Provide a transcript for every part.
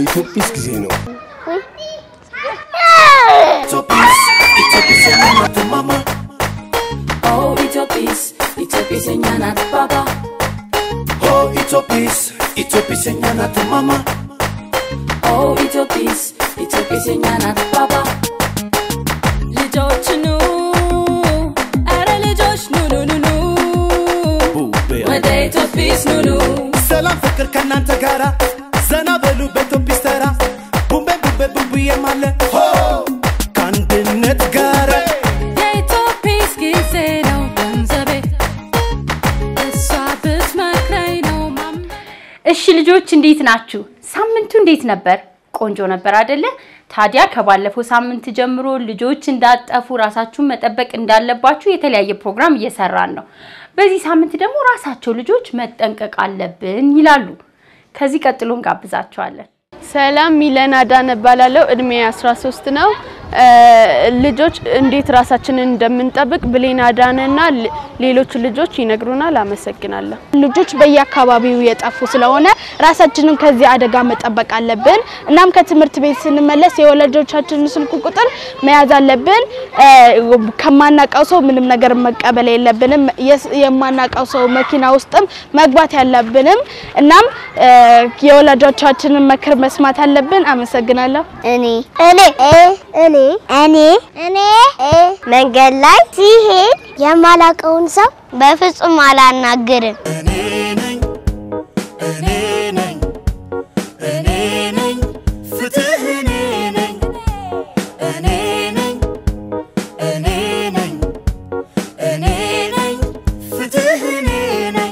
የኢትዮጲስ ጊዜ ነው። Oh, Itopis, Itopis nya nat baba. Oh, Itopis, Itopis nya nat mama. Oh, Itopis, Itopis nya nat baba. ልጆች ኑ አረ ልጆች ኑ ኑ ኑ ኑ ወደ ኢትዮጲስ ኑ ኑ ሰላም ፍቅር ከእናንተ ጋራ ዘና በሉ በኢትዮጲስ ተራ ቡምቤ ቡምቤ ቡምቡዬም አለ ሆ ከአንድነት ጋር የኢትዮጲስ ጊዜ ነው ገንዘቤ እሷ ብትመክረኝ ነው ማም እሺ ልጆች እንዴት ናችሁ? ሳምንቱ እንዴት ነበር? ቆንጆ ነበር አይደለ? ታዲያ ከባለፈው ሳምንት ጀምሮ ልጆች እንዳጠፉ ራሳችሁን መጠበቅ እንዳለባችሁ የተለያየ ፕሮግራም እየሰራን ነው። በዚህ ሳምንት ደግሞ ራሳቸው ልጆች መጠንቀቅ አለብን ይላሉ። ከዚህ ቀጥሎ እንጋብዛቸዋለን። ሰላም ሚለን አዳነ እባላለሁ። እድሜ 13 ነው። እ፣ ልጆች እንዴት ራሳችንን እንደምንጠብቅ ብሌን አዳነና ሌ- ሌሎች ልጆች ይነግሩናል። አመሰግናለሁ። ልጆች በየአካባቢው የጠፉ ስለሆነ ራሳችንን ከዚህ አደጋ መጠበቅ አለብን። እናም ከትምህርት ቤት ስንመለስ የወላጆቻችንን ስልክ ቁጥር መያዝ አለብን። እ፣ ከማናውቀው ሰው ምንም ነገር መቀበል የለብንም። የስ- የማናውቀው ሰው መኪና ውስጥም መግባት ያለብንም። እናም እ፣ የወላጆቻችንን ምክር መስማት አለብን። አመሰግናለሁ። እኔ እኔ እኔ እኔ እኔ መንገድ ላይ ሲሄድ የማላውቀውን ሰው በፍጹም አላናግርም። እኔ ነኝ እኔ ነኝ እኔ ነኝ ፍትህ እኔ ነኝ እኔ ነኝ እኔ ነኝ እኔ ነኝ ፍትህ እኔ ነኝ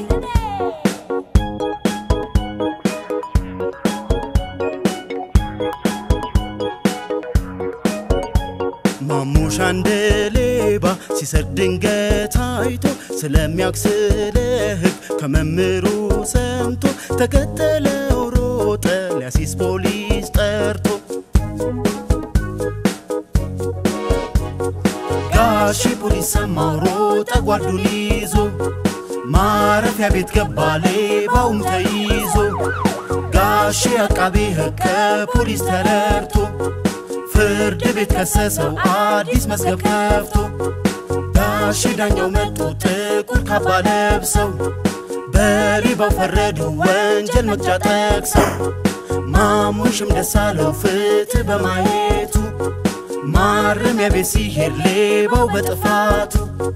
ማሙሽ አንድ ሌባ ሲሰርቅ ድንገት አይቶ ስለሚያውቅ ስለ ሕግ ከመምህሩ ሰምቶ ተከተለው ሮጠ ሊያሲስ ፖሊስ ጠርቶ ጋሺ ፖሊስ ሰማው ሮጠ ጓርዱን ይዞ ማረፊያ ቤት ገባ ሌባውም ተይዞ ጋሺ አቃቤ ሕግ ከፖሊስ ተረድቶ ፍርድ ቤት ከሰሰው አዲስ መዝገብ ከፍቶ ጋሺ ዳኛው መጡ ጥቁር ካባ ለብሰው በሌባው ፈረዱ ወንጀል መቅጫ ጠቅሰው ማሙሽም ደስ አለው ፍትህ በማየቱ ማረሚያ ቤት ሲሄድ ሌባው በጥፋቱ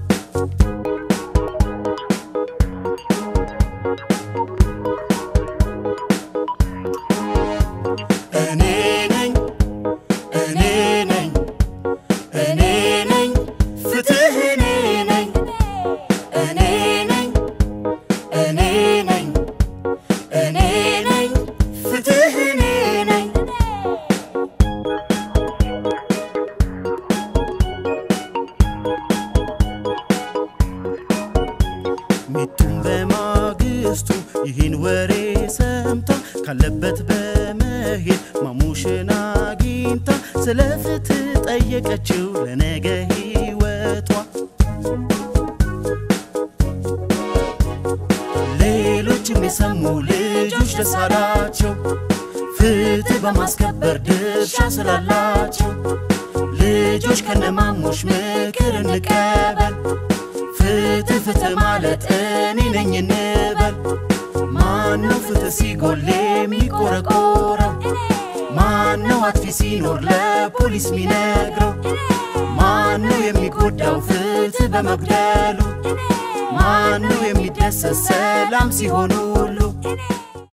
እኔ ነኝ እኔ ነኝ እኔ ነኝ ፍትህ እኔ ነኝ እኔ ነኝ እኔ ነኝ እኔ ነኝ ፍትህ እኔ ነኝ ሚቱም በማግስቱ ይህን ወሬ ሰምታ ካለበት በመሄድ ማሙሽን አግኝታ ስለ ፍትህ ጠየቀችው ለነገ ሕይወቷ ሌሎችም የሰሙ ልጆች ደስ አላቸው ፍትህ በማስከበር ድርሻ ስላላቸው ልጆች ከነማሙሽ ምክር እንቀበል ፍትህ ፍትህ ማለት እኔ ነኝ እንበል ማነው ፍትህ ሲጎል የሚቆረቆረው ማነው አጥፊ ሲኖር ለፖሊስ ሚነግረው ማነው የሚጎዳው ፍትህ በመጉደሉ ማነው የሚደሰት ሰላም ሲሆን ሁሉ